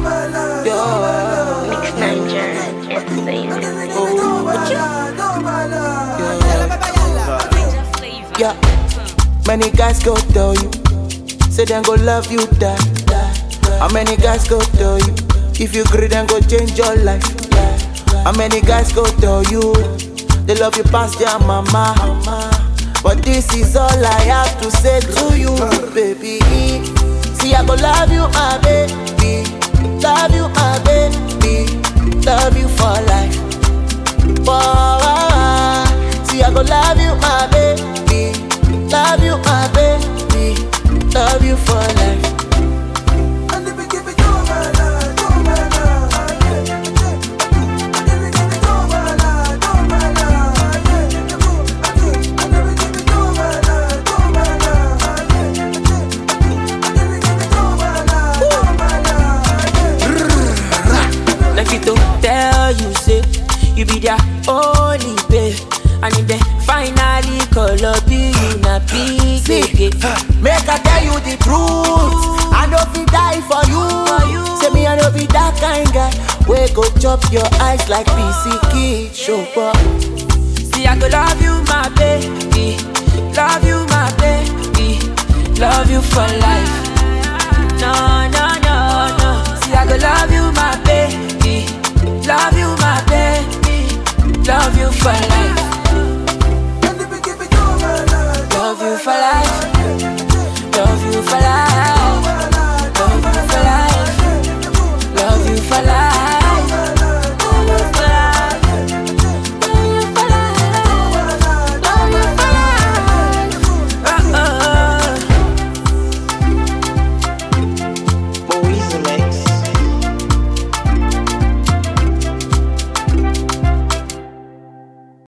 Mix Niger Entertainment. Yeah, many guys go tell you, say them go love you, die. How many guys go tell you, if you agree, then go change your life. How many guys go tell you, they love you past their mama. But this is all I have to say to you, baby. See, I go love you, my baby. Love you, my baby. Love you for life. For See, I go love you, my baby. Love you, my baby. Love you for life. Like it to tell you, say you be their only babe. And if they finally call up you, na big big. Make I tell you the truth. I know fi die for you. Say me I know be that kind guy. We go chop your eyes like PC Kid Show up. See, I go love you, my baby. Love you, my baby. Love you for life.